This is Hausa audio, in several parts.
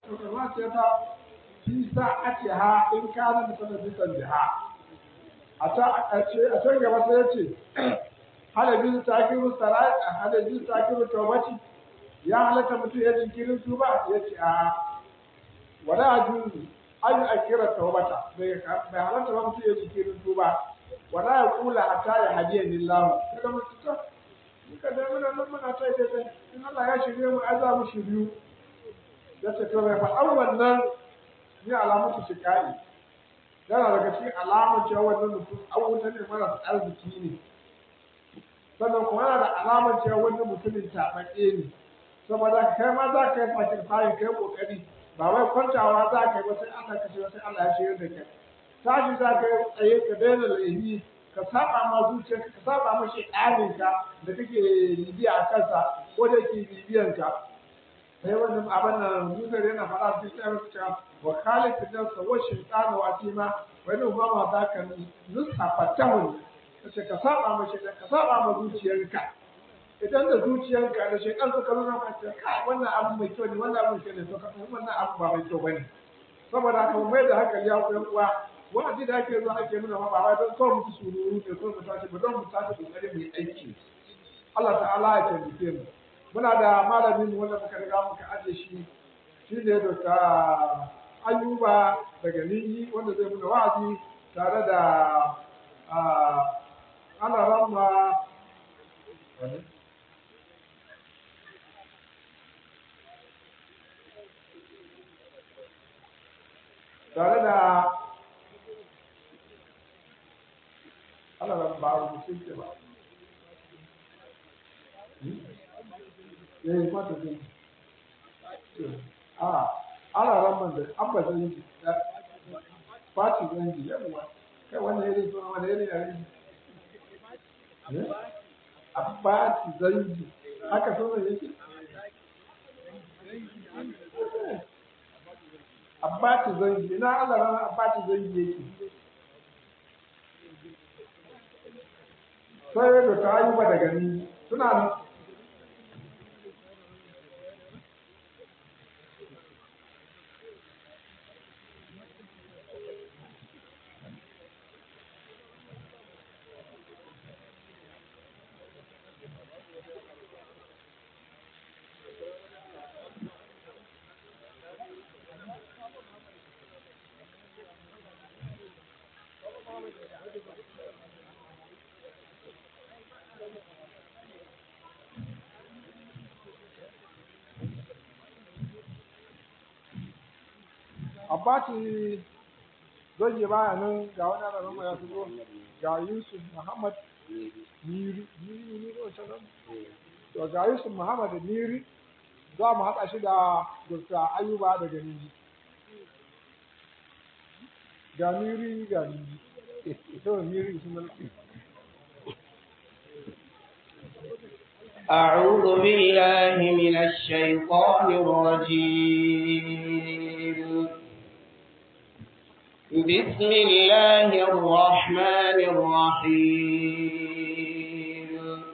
ma ce ta fi sa'atiha in kana mutanabbisan biha a ta a ce a can gaba sai yace halabin takiru sarai halabin takiru tawbati ya halaka mutum ya jinkirin tuba yace a wala ajuzu an akira tawbata bai bai halaka ba mutum ya jinkirin tuba wala ya kula hatta ya hadiya lillahu kada mutum ta muka da muna nan muna ta dai in Allah ya shirye mu ai za mu shiryu da ta to bai faɗan wannan ni alamatu shikai yana daga cikin alamar cewa wannan mutum an wuta ne mara arziki ne sannan kuma yana da alamar cewa wannan mutumin taɓaɓɓe ne saboda kai ma za ka yi fakin fayin kai ƙoƙari ba wai kwantawa za ka yi wasu Allah ka ce wasu Allah ya shirya da kai tashi za ka yi tsaye ka daina laifi ka saba ma zuciyarka ka saba ma shedaninka da kake bibiya a kansa ko da yake bibiyan ka sai wannan abin nan Musa yana faɗa su sai su ce wa khalid bin nafsa wa shaytan wa atima wa inna ma ma zaka nusa fatahu kace ka saba ma shedan ka saba ma zuciyarka idan da zuciyarka da shedan suka nuna ka ce kai wannan abu mai kyau ne wannan abu mai kyau ne to ka wannan abu ba mai kyau bane saboda haka mai da hankali ya koyan uwa wa'azi da ake zuwa ake nuna ma ba don kawai mutu sururu ne ko mu tashi ba don mu tashi kokari mu yi aiki Allah ta'ala ya taimake mu muna da malamin mu wanda muka riga muka aje shi shine Dr. Ayuba daga Ninyi wanda zai muna wa'azi tare da ana ramma tare da ana da ba a rubuce ke ba eh kwata zai a ana ramban da abba zai yi fati zai yi yawa kai wannan yare suna wani yare yare abbati zai yi haka sunan yake abbati zai yi ina Allah rana abbati zai yi yake sai da ta yi ba daga ni suna nan Abbati zai yi baya nan ga wani ana zama ya shigo ga Yusuf Muhammad Niri Niri Niri wacce nan to ga Yusuf Muhammad Niri za mu haɗa shi da Dr. Ayuba daga Niri ga Niri ga Niri ito Niri sun أعوذ بالله من الشيطان الرجيم بسم الله الرحمن الرحيم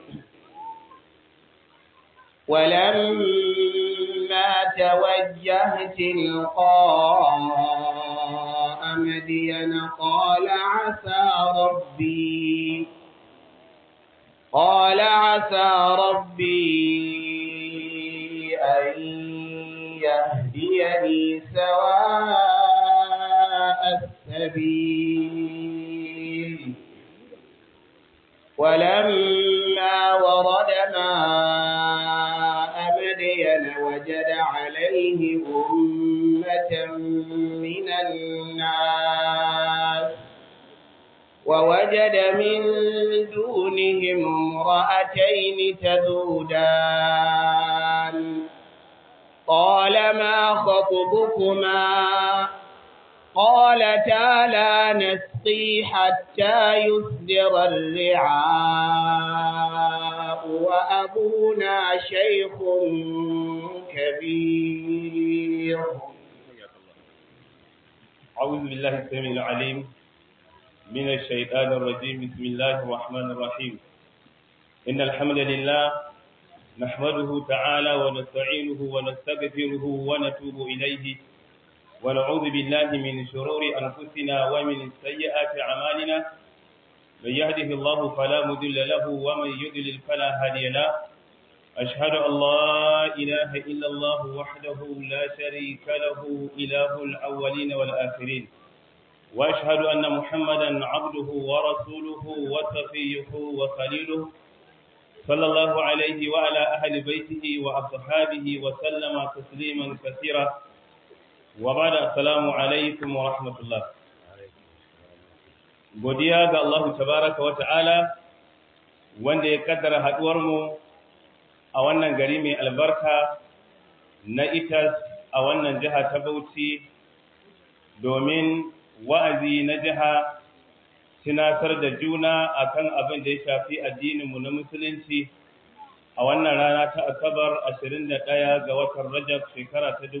ولما توجه تلقاء مدين قال عسى ربي قال عسى ربي أن يهديني سواء السبيل ولما ورد ماء مدين وجد عليه أمة من الناس ووجد من دونهم امرأتين تذودان قال ما خطبكما قالتا لا نسقي حتى يصدر الرعاء وأبونا شيخ كبير أعوذ بالله السميع العليم من الشيطان الرجيم بسم الله الرحمن الرحيم إن الحمد لله نحمده تعالى ونستعينه ونستغفره ونتوب إليه ونعوذ بالله من شرور أنفسنا ومن سيئات أعمالنا من يهده الله فلا مضل له ومن يضلل فلا هادي له أشهد أن لا إله إلا الله وحده لا شريك له إله الأولين والآخرين وأشهد أن محمدا عبده ورسوله وصفيه وخليله صلى الله عليه وعلى أهل بيته وأصحابه وسلم تسليما كثيرا وبعد السلام عليكم ورحمة الله godiya ga Allah tabaraka wa ta'ala wanda ya kaddara haduwar mu a wannan gari mai albarka na itas a wannan jiha ta Bauchi domin wa'azi na jiha tunatar da juna akan abin da ya shafi addininmu na musulunci a wannan rana ta asabar 21 ga watan rajab shekara ta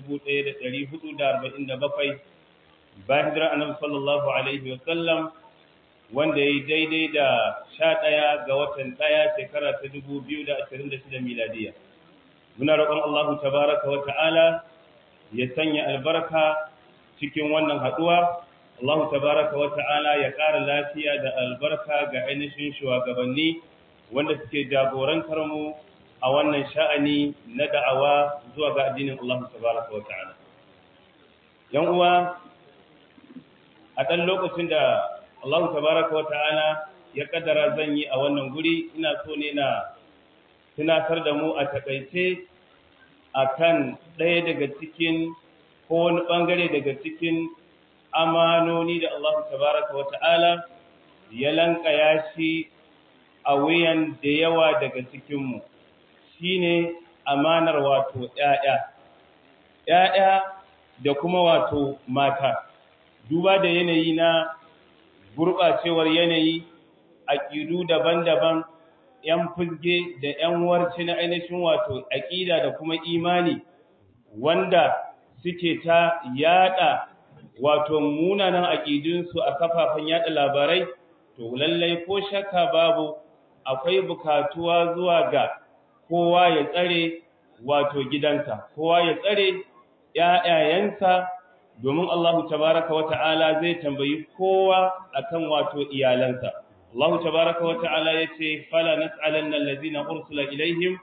1447 bayan hijirar annabi sallallahu alaihi wasallam wanda ya yi daidai da 11 ga watan 1 shekara ta 2026 miladiya muna roƙon Allah tabaraka wa ta'ala ya sanya albarka cikin wannan haɗuwa Allah tabaraka wa ta'ala ya ƙara lafiya da albarka ga ainihin shugabanni wanda suke jagorantar mu a wannan sha'ani na da'awa zuwa ga addinin Allah tabaraka wa ta'ala. Yan uwa a ɗan lokacin da Allah tabaraka wa ta'ala ya kaddara zan yi a wannan guri ina so ne na tunatar da mu a takaice akan ɗaya daga cikin ko wani ɓangare daga cikin amanoni da Allah tabaraka wata'ala ya lankaya shi a wuyan da yawa daga cikinmu shine amanar wato ƴaƴa ƴaƴa da kuma wato mata duba da yanayi na gurɓacewar yanayi aƙidu daban-daban ‘yan fulge da ‘yan warci na ainihin wato aƙida da kuma imani wanda suke ta yada wato munanan aƙidunsu a kafafen yada labarai to lallai ko shakka babu akwai bukatuwa zuwa ga kowa ya tsare wato gidansa kowa ya tsare ƴaƴayensa domin Allahu tabaraka wata'ala zai tambayi kowa akan wato iyalansa Allahu tabaraka wata'ala yace fala nas'alanna allazina ursila ilaihim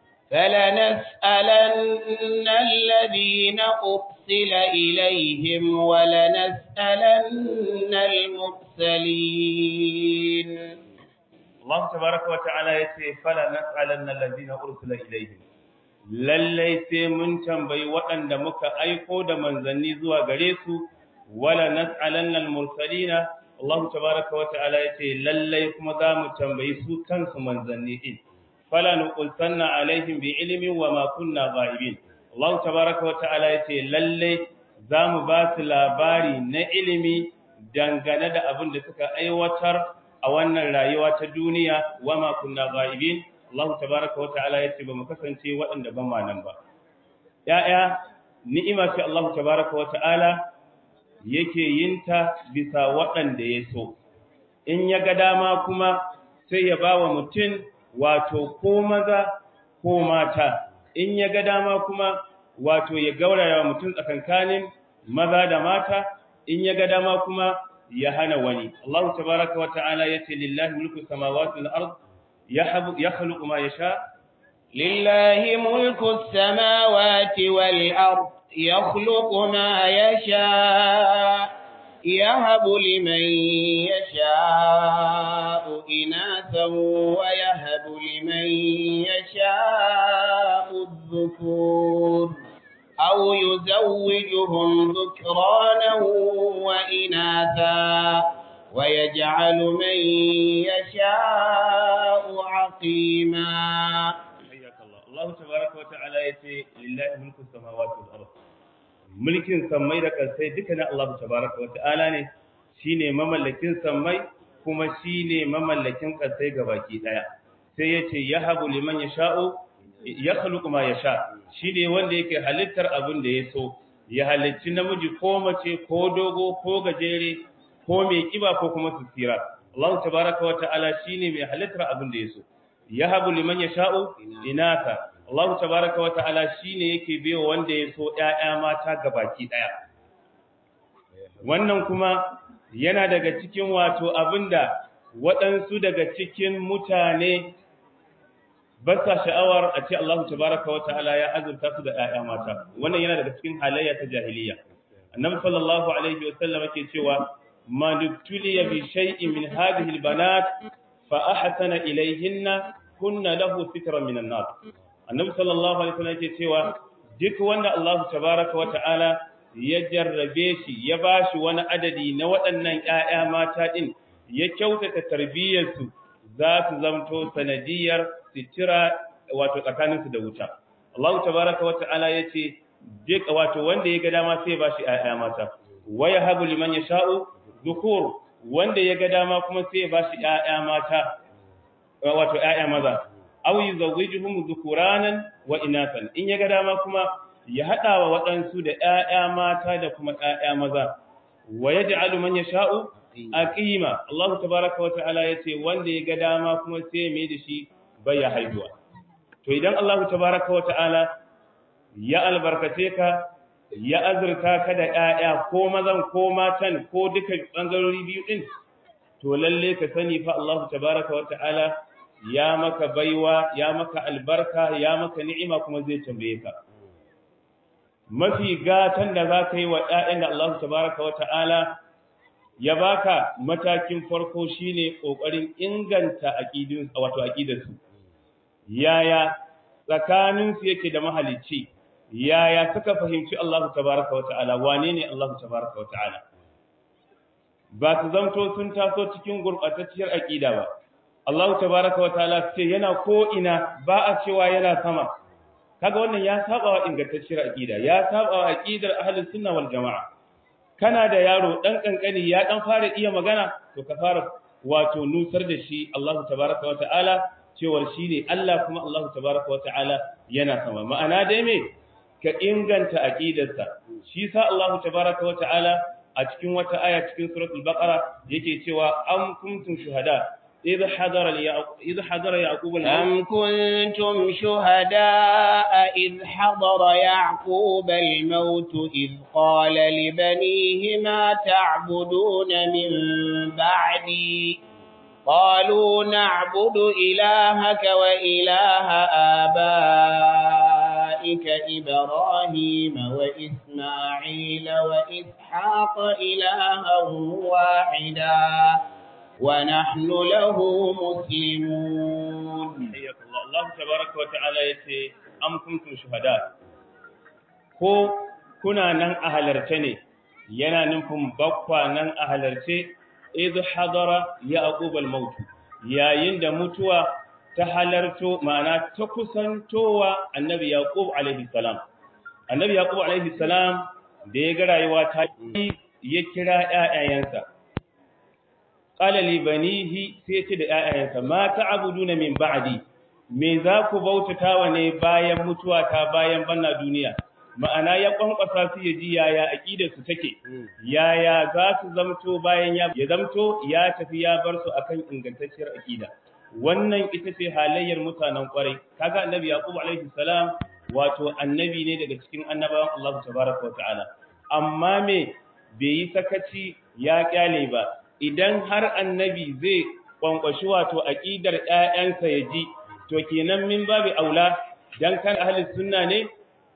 فلنسألن الذين أرسل إليهم ولنسألن المرسلين الله تبارك وتعالى يتي فلا نسألن الذين أرسل إليهم lallai sai mun tambayi waɗanda muka aiko da manzanni zuwa gare su wala nas'alanna al-mursalina Allah tabaaraka wa ta'ala yace lallai kuma za mu tambayi su kansu manzanni din fala nuqulsanna alaihim bi ilmin wa ma kunna ghaibin Allah tabaaraka wa ta'ala yace lalle zamu ba su labari na ilimi dangane da abin da suka aiwatar a wannan rayuwa ta duniya wa ma kunna ghaibin Allah tabaaraka wa ta'ala yace ba mu kasance waɗanda ban ma nan ba ya'ya ni'ima ce Allah tabaaraka wa ta'ala yake yinta bisa waɗanda ya so in ya ga dama kuma sai ya ba wa mutum wato ko maza ko mata in ya ga dama kuma wato ya gauraya mutum tsakankanin maza da mata in ya ga dama kuma ya hana wani Allah tabaraka wa ta'ala yace lillahi mulku samawati wal ard yahbu yakhluqu ma yasha lillahi mulku samawati wal ard yakhluqu ma yasha يهب لمن يشاء إناثا ويهب لمن يشاء الذكور أو يزوجهم ذكرانا وإناثا ويجعل من يشاء عقيما حياك الله الله تبارك وتعالى يتي لله ملك السماوات والأرض mulkin sammai da ƙarsai duka na Allah tabaraka wa ta'ala ne shine mamallakin sammai kuma shine mamallakin ƙarsai gabaki daya sai yace yahabu liman yasha'u yakhluqu ma yasha shine wanda yake halittar abin da ya so ya halicci namiji ko mace ko dogo ko gajere ko mai kiba ko kuma sutira Allah tabaraka wa ta'ala shine mai halittar abin da ya so yahabu liman yasha'u inatha Allah tabaaraka wa ta'ala shine yake biyo wanda ya so ƴaƴa mata gabaki daya wannan kuma yana daga cikin wato abinda waɗansu daga cikin mutane ba sa sha'awar a ce Allah tabaraka wa ta'ala ya azurta su da ƴaƴa mata wannan yana daga cikin halayya ta jahiliya annabi sallallahu alaihi wa sallam yake cewa ma dubtuliya bi shay'in min hadhihi albanat fa ahsana ilayhinna kunna lahu sitran min an-nar annabi sallallahu alaihi wa sallam yake cewa duk wanda Allah tabaraka wa ta'ala ya jarrabe shi ya bashi wani adadi na waɗannan ƴaƴa mata din ya kyautata tarbiyyarsu za su zamto sanadiyar sitira wato tsakaninsu da wuta. Allah tabaraka wa ta'ala yace duk wato wanda ya ga dama sai ya bashi ayya mata. Wa yahabu liman yasha'u dhukur wanda ya ga dama kuma sai ya bashi ayya mata wato ayya maza. Aw yuzawwijuhum dhukuranan wa inathan. In ya ga dama kuma ya hada wa waɗansu da ayya mata da kuma ayya maza. Wa yaj'alu man yasha'u aqima Allah tabaraka wa ta'ala yace wanda ya ga dama kuma sai mai da shi baya haihuwa to idan Allah tabaraka wa ta'ala ya albarkace ka ya azurta ka da ƴaƴa ko mazan ko matan ko duka bangarori biyu din to lalle ka sani fa Allah tabaraka wa ta'ala ya maka baiwa ya maka albarka ya maka ni'ima kuma zai tambaye ka mafi gatan da za ka yi wa ƴaƴan da Allah tabaraka wa ta'ala ya baka matakin farko shine kokarin inganta aqidun wato aqidarsu yaya tsakanin su yake da mahalicci yaya suka fahimci Allah tabaaraka wa ta'ala wane ne Allah tabaaraka wa ta'ala ba su zamto sun taso cikin gurbatacciyar aqida ba Allah tabaaraka wa ta'ala ce yana ko ina ba a cewa yana sama kaga wannan ya saba wa ingantacciyar aqida ya saba wa aqidar ahlus sunna wal jamaa kana da yaro dan kankani ya dan fara iya magana to ka fara wato nusar da shi Allah tabaaraka wa ta'ala cewar shi ne Allah kuma Allah tabaaraka wa ta'ala yana sama ma'ana dai me ka inganta aqidarsa shi sa Allah tabaaraka wa ta'ala a cikin wata aya cikin suratul baqara yake cewa am kuntum shuhada إذ حضر إذ حضر يعقوب أم كنتم شهداء إذ حضر يعقوب الموت إذ قال لبنيه ما تعبدون من بعدي قالوا نعبد إلهك وإله آبائك إبراهيم وإسماعيل وإسحاق إلها واحدا ونحن له مسلمون حياك الله الله تبارك وتعالى yace am kuntum shuhada ko kuna nan a halarce ne yana nufin bakwa nan a halarce idh hadara yaqub al-maut yayin da mutuwa ta halarto ma'ana ta kusantowa annabi yaqub alaihi salam annabi yaqub alaihi salam da ya ga rayuwa ta ya kira ƴaƴayensa qala li banihi sai ce da ƴaƴayensa ma ta'buduna min ba'di me za ku bautatawa ne bayan mutuwa ta bayan banna duniya ma'ana ya kwankwasa su ya ji yaya aqidar su take yaya za su zamto bayan ya ya zamto ya tafi ya bar su akan ingantacciyar aqida wannan ita ce halayyar mutanen kwarai kaga annabi yaqub alaihi salam wato annabi ne daga cikin annabawan Allah tabaaraka wa ta'ala amma me bai yi sakaci ya kyale ba idan har annabi zai kwankwashi wato aqidar ƴaƴansa ya ji to kenan min babu aula dan kan ahli sunna ne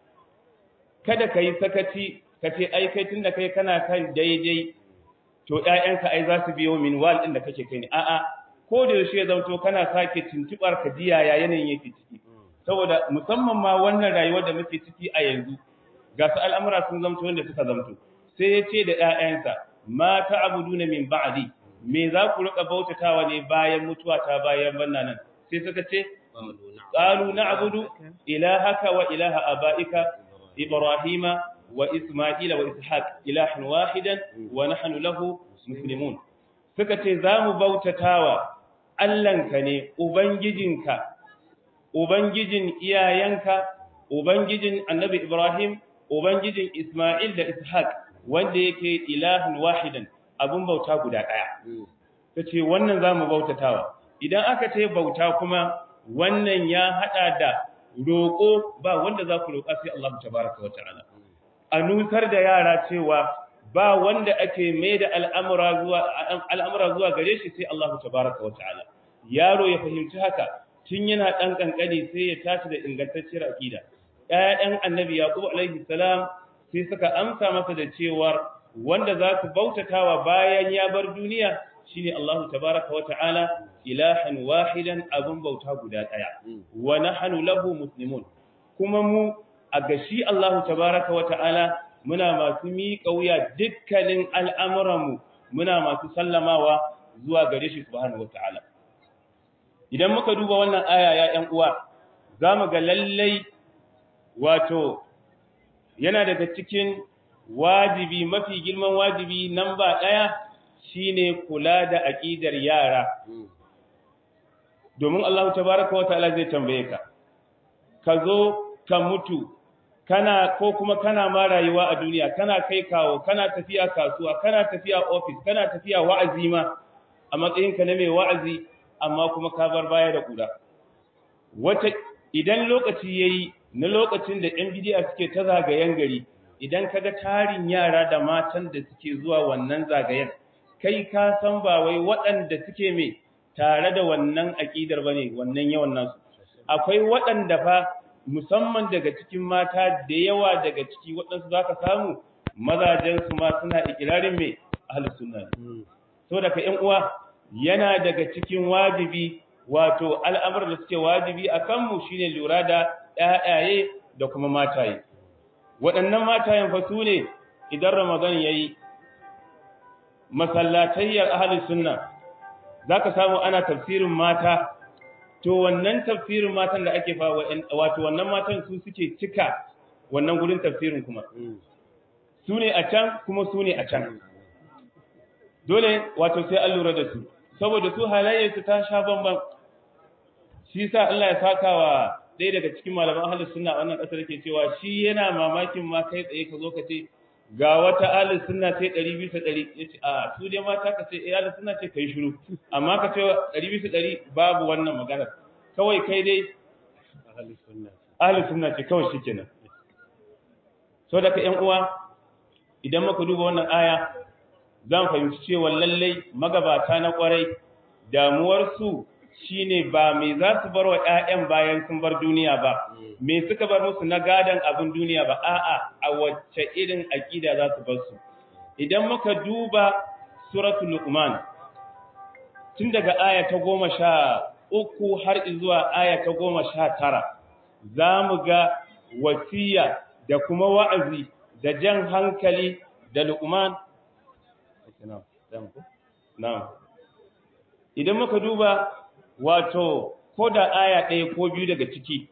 kada kai sakaci kace ai kai tunda kai kana kan daidai to ƴaƴanka ai za su biyo min wal din da kake kai ne a'a ko da yaushe zanto kana sake tuntubar ka jiya ya yanayin yake ciki saboda musamman ma wannan rayuwar da muke ciki a yanzu ga su al'amura sun zamto wanda suka zamto sai ya ce da ƴaƴansa ma ta'buduna min ba'di me za ku rika bautatawa ne bayan mutuwa ta bayan banna nan sai suka ce qalu na'budu ilahaka wa ilaha abaika ibrahima wa isma'ila wa ishaq ilahan wahidan wa nahnu lahu muslimun suka ce za mu bautatawa Allahnka ne ubangijinka ubangijin iyayenka ubangijin annabi ibrahim ubangijin isma'il da ishaq wanda yake ilahun wahidan abun bauta guda ɗaya ta ce wannan za mu bautatawa idan aka ce bauta kuma wannan ya hada da roƙo ba wanda za ku roƙa sai Allah tabaraka wata'ala a nusar da yara cewa ba wanda ake mai da al'amura zuwa al'amura zuwa gare shi sai Allah tabaraka wata'ala yaro ya fahimci haka tun yana dan kankani sai ya tashi da ingantacciyar aqida ƴaƴan annabi yaqub alaihi salam sai suka amsa masa da cewa wanda za su bautatawa bayan ya bar duniya shine Allah tabaraka wata'ala ilahan wahidan abun bauta guda daya wa nahnu lahu muslimun kuma mu a gashi Allah tabaraka wata'ala muna masu miƙa wuya dukkanin al'amuranmu muna masu sallamawa zuwa gare shi subhanahu wata'ala idan muka duba wannan aya ya ƴan uwa zamu ga lallai wato yana daga cikin wajibi mafi girman wajibi namba ɗaya shine kula da aqidar yara domin Allah tabaraka wa ta'ala zai tambaye ka ka zo ka mutu kana ko kuma kana ma rayuwa a duniya kana kai kawo kana tafiya kasuwa kana tafiya office kana tafiya wa'azi ma a matsayinka na mai wa'azi amma kuma ka bar baya da kura wata idan lokaci yayi na lokacin da yan bidiya suke ta zagayen gari idan kaga tarin yara da matan da suke zuwa wannan zagayen kai ka san ba wai waɗanda suke mai tare da wannan aƙidar bane wannan yawan nasu akwai waɗanda fa musamman daga cikin mata da yawa daga ciki waɗansu zaka samu mazajen su ma suna ikirarin mai ahlus sunna ne saboda ka ƴan uwa yana daga cikin wajibi wato al'amuran da suke wajibi a kanmu shine lura da ƴaƴaye da kuma mataye waɗannan matayen fa su ne idan ramadan yayi masallatayyar ahlus sunna zaka samu ana tafsirin mata to wannan tafsirin matan da ake fa wato wannan matan su suke cika wannan gurin tafsirin kuma su ne a can kuma su ne a can dole wato sai an lura da su saboda su halayyarsu ta sha bamban shi sa Allah ya saka wa ɗaya daga cikin malaman ahlus sunna wannan ƙasar yake cewa shi yana mamakin ma kai tsaye ka zo ka ce ga wata ahlus sunna sai 100 bisa 100 yace a su dai mata ka ce eh ahlus sunna ce kai shiru amma ka ce 100 bisa 100 babu wannan magana kawai kai dai ahlus sunna ahlus sunna ce kawai shikenan so da ka ƴan uwa idan muka duba wannan aya zan fahimci cewa lallai magabata na kwarai damuwarsu shine ba me za su bar wa ƴaƴan bayan sun bar duniya ba me suka bar musu na gadan abin duniya ba a'a a wacce irin aqida za su bar su idan muka duba suratul luqman tun daga aya ta goma sha uku har zuwa aya ta goma sha tara za mu ga wasiya da kuma wa'azi da jan hankali da luqman Na'am. Idan muka duba wato ko da aya ɗaya ko biyu daga ciki,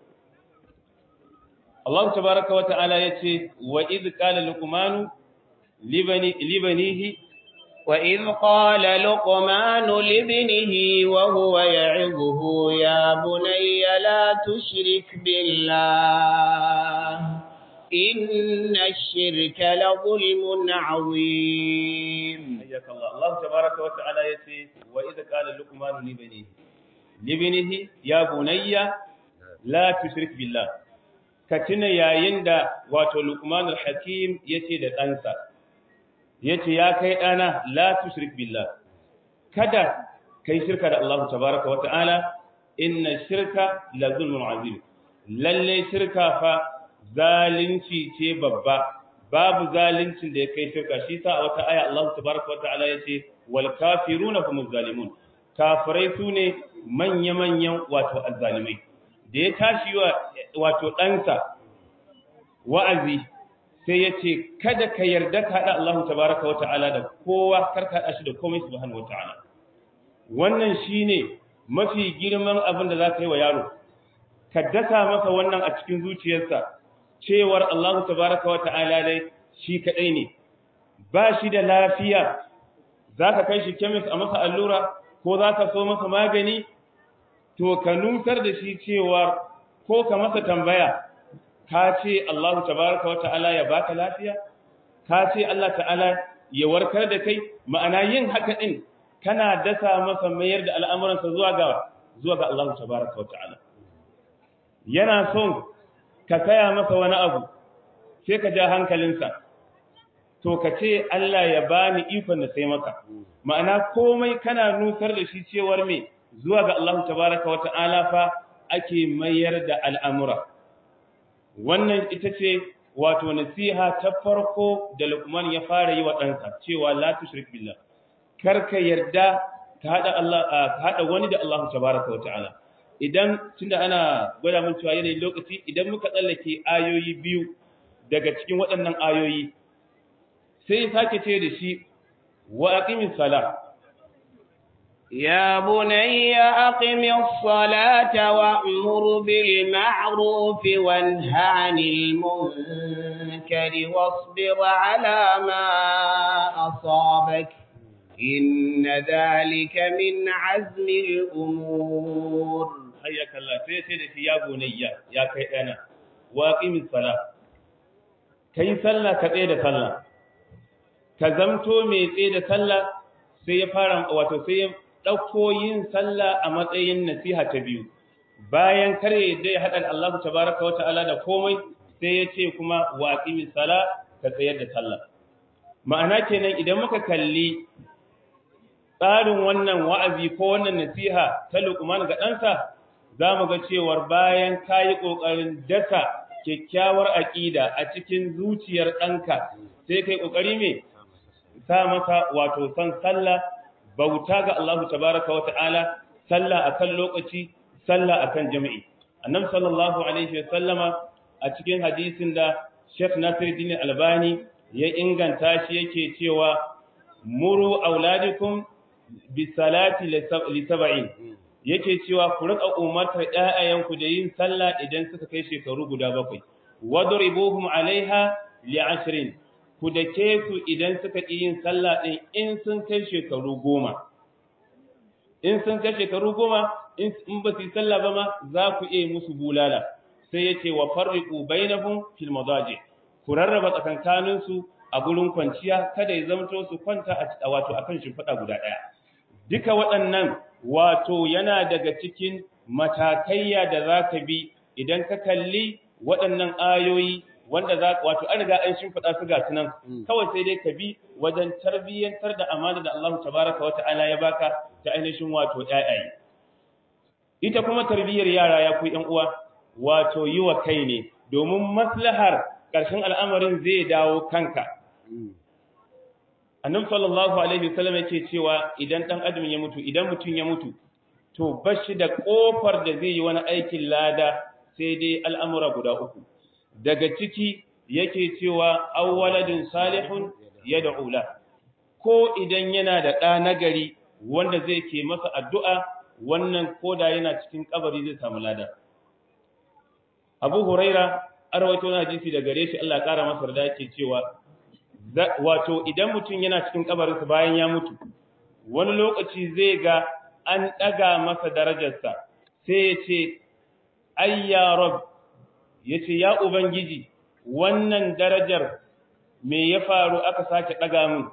Allah tabaraka wa ta'ala ya ce, wa iz qala luqmanu libanihi وإذ قال لقمان لابنه وهو يعظه يا بني لا تشرك بالله إن الشرك لظلم عظيم حياك الله الله تبارك وتعالى يتي وإذا قال لقمان لبنيه لبنيه يا بني لا تشرك بالله كتنا يا يندا واتو لقمان الحكيم يتي da ɗansa yace ya kai ɗana la tushrik billah kada kai shirka da Allah tabaraka wa ta'ala inna shirka la zulmun azim lalle shirka fa zalunci ce babba babu zaluncin da ya kai shirka shi sa a wata aya Allah tabaraka wataala yace wal kafiruna humuz zalimun kafirai sune manya manyan wato azzalimai da ya tashi wa wato ɗansa wa'azi sai yace kada ka yarda ka hada Allah tabaraka wataala da kowa kar ka hada shi da komai subhanahu wataala wannan shine mafi girman abin da za ka yi wa yaro ka dasa masa wannan a cikin zuciyarsa cewar Allah tabaraka wata'ala dai shi kadai ne ba shi da lafiya zaka kai shi kemis a masa allura ko zaka so masa magani to ka nusar da shi cewa ko ka masa tambaya ka ce Allah tabaraka wata'ala ya baka lafiya ka ce Allah ta'ala ya warkar da kai ma'ana yin haka din kana dasa masa mayar da al'amuransa zuwa ga zuwa ga Allah tabaraka wa ta'ala yana son ka saya masa wani abu sai ka ja hankalinsa to ka ce Allah ya bani ikon da sai maka ma'ana komai kana nusar da shi cewar me zuwa ga Allah tabaraka wa ta'ala fa ake mayar da al'amura wannan ita ce wato nasiha ta farko da Luqman ya fara yi wa ɗansa cewa la tushrik billah kar ka yarda ka hada Allah ka hada wani da Allah tabaraka wa ta'ala idan tunda ana gwada mun cewa yanayin lokaci idan muka tsallake ayoyi biyu daga cikin waɗannan ayoyi sai sake ce da shi wa aqimis sala يا بني أقم الصلاة وأمر بالمعروف وانه عن المنكر واصبر على ما أصابك إن ذلك من عزم الأمور حياك الله سيدي يا بني يا كيدنا واقم الصلاة كي صلى كتيد صلى كزمتو مي تيد صلى sai ya fara wato sai ya dauko yin sallah a matsayin nasiha ta biyu bayan kare da ya hada Allah tabaaraka wa ta'ala da komai sai ya ce kuma waqimis sala ka tsayar da sallah ma'ana kenan idan muka kalli tsarin wannan wa'azi ko wannan nasiha ta Luqman ga ɗansa za mu ga cewar bayan ka yi ƙoƙarin dasa kyakkyawar aƙida a cikin zuciyar ɗanka sai kai ƙoƙari me sa masa wato san sallah bauta ga Allah tabaraka wa ta'ala sallah akan lokaci sallah akan jami'i annabi sallallahu alaihi wa sallama a cikin hadisin da Sheikh Nasiruddin Albani ya inganta shi yake cewa muru auladikum bisalati li sab'in yake cewa ku rika umartar ƴaƴayenku da yin sallah idan suka kai shekaru guda bakwai wadribuhum alaiha li ashrin ku dake su idan suka ƙi yin sallah din in sun kai shekaru goma in sun kai shekaru goma in ba su yi sallah ba ma za ku iya musu bulala sai yace wa farriqu bainahum fil madaji ku rarraba tsakankanin su a gurin kwanciya kada ya zamto su kwanta a wato akan shimfiɗa guda ɗaya duka waɗannan wato yana daga cikin matakaiya da za ka bi idan ka kalli waɗannan ayoyi wanda za wato an riga an shimfiɗa su ga tunan kawai sai dai ka bi wajen tarbiyyantar da amana da Allah tabaraka wa ta'ala ya baka ta ainihin wato ƴaƴaye ita kuma tarbiyyar yara ya ku ƴan uwa wato yi wa kai ne domin maslahar ƙarshen al'amarin zai dawo kanka annabi sallallahu alaihi wasallam yake cewa idan dan adam ya mutu idan mutun ya mutu to bashi da kofar da zai yi wani aikin lada sai dai al'amura guda uku daga ciki yake cewa awwaladun salihun yad'u la ko idan yana da ɗa nagari wanda zai ke masa addu'a wannan koda yana cikin kabari zai samu lada Abu Huraira arwaito na hadisi da gare shi Allah ƙara masa da yake cewa wato idan mutum yana cikin kabarinsa bayan ya mutu wani lokaci zai ga an ɗaga masa darajarsa sai ya ce ai ya rab ya ce ya ubangiji wannan darajar me ya faru aka sake ɗaga min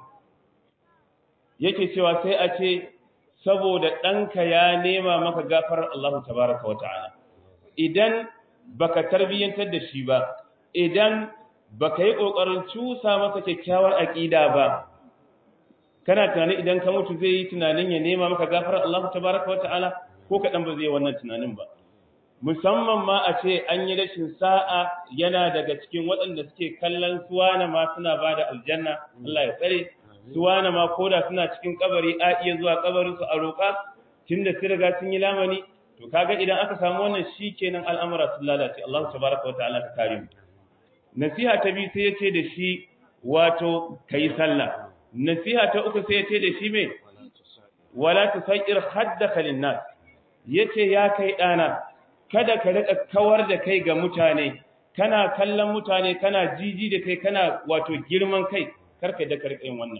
yake cewa sai a ce saboda ɗanka ya nema maka gafarar Allah tabaraka wa ta'ala idan baka tarbiyyantar da shi ba idan baka yi kokarin cusa masa kyakkyawar aqida ba kana tunani idan ka mutu zai yi tunanin ya nema maka gafarar Allah tabaaraka wa ta'ala ko kadan ba zai wannan tunanin ba musamman ma a ce an yi rashin sa'a yana daga cikin waɗanda suke kallon suwana ma suna bada aljanna Allah ya tsare suwana ma koda suna cikin kabari a iya zuwa kabarin su a roƙa tunda sun riga sun yi lamani to kaga idan aka samu wannan shikenan al'amura sun lalace Allah tabaaraka wataala ka kare mu nasiha ta biyu sai yace da shi wato kai sallah nasiha ta uku sai yace da shi me wala tusair haddaka linnas yace ya kai dana kada ka rika kawar da kai ga mutane kana kallon mutane kana jiji da kai kana wato girman kai karka da karka yin wannan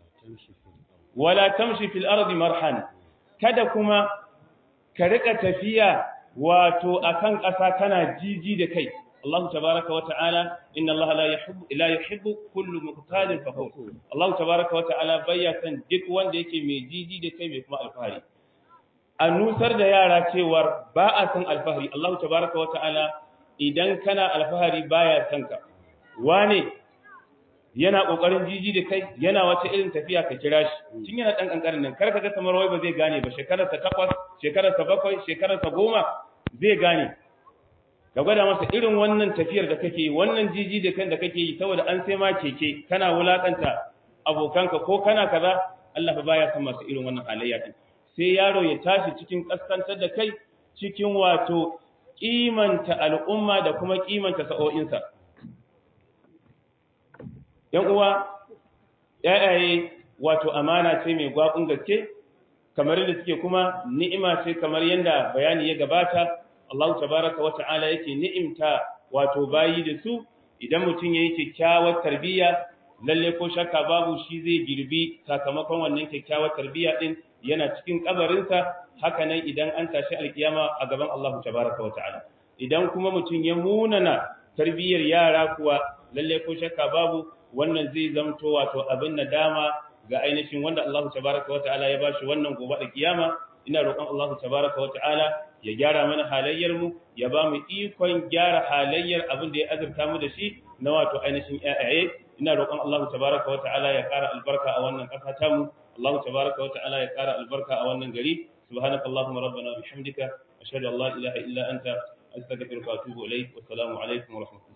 wala tamshi fil ardi marhan kada kuma ka rika tafiya wato akan ƙasa kana jiji da kai Allah tabaaraka wa ta'ala inna Allah la yuhibbu la yuhibbu kullu muqtalin fakhur Allah tabaaraka wa ta'ala bayya san duk wanda yake mai jiji da kai mai kuma alfahari a nusar da yara cewar ba a san alfahari Allah tabaraka wa ta'ala idan kana alfahari baya san ka wane yana kokarin jiji da kai yana wata irin tafiya ka kira shi tun yana dan kankanin nan kar ka ga kamar wai ba zai gane ba shekarar ta takwas shekarar ta bakwai shekarar ta goma zai gane ka gwada masa irin wannan tafiyar da kake yi wannan jiji da kan da kake yi saboda an sai ma keke kana wulakanta abokanka ko kana kaza Allah fa baya san masu irin wannan halayya din sai yaro ya tashi cikin kaskantar da kai cikin wato kimanta al'umma da kuma kimanta sa'o'insa ‘yan uwa, ‘ya'yaye wato amana ce mai gwaɓin gaske, kamar yadda suke kuma ni'ima ce kamar yadda bayani ya gabata, Allah tabaraka wa ta'ala yake ni'imta wato bayi da su, idan mutum ya yi kyakkyawar tarbiyya, lalle ko shakka babu shi zai girbi sakamakon wannan kyakkyawar tarbiyya ɗin yana cikin kabarinsa, haka nan idan an tashi alkiyama a gaban Allah tabaraka wa ta'ala. Idan kuma mutum ya munana tarbiyyar yara kuwa, lalle ko shakka babu wannan zai zamto wato abin nadama ga ainihin wanda Allah tabaraka wata'ala ya bashi wannan gobe da kiyama ina roƙon Allah tabaraka wata'ala ya gyara mana halayyar mu ya ba mu ikon gyara halayyar abin da ya azurta mu da shi na wato ainihin ƴaƴaye ina roƙon Allah tabaraka wata'ala ya ƙara albarka a wannan ƙasa ta mu Allah tabaraka wata'ala ya ƙara albarka a wannan gari subhanaka allahumma rabbana bihamdika ashhadu an la ilaha illa anta astaghfiruka wa atubu ilaik wa assalamu alaikum wa rahmatullahi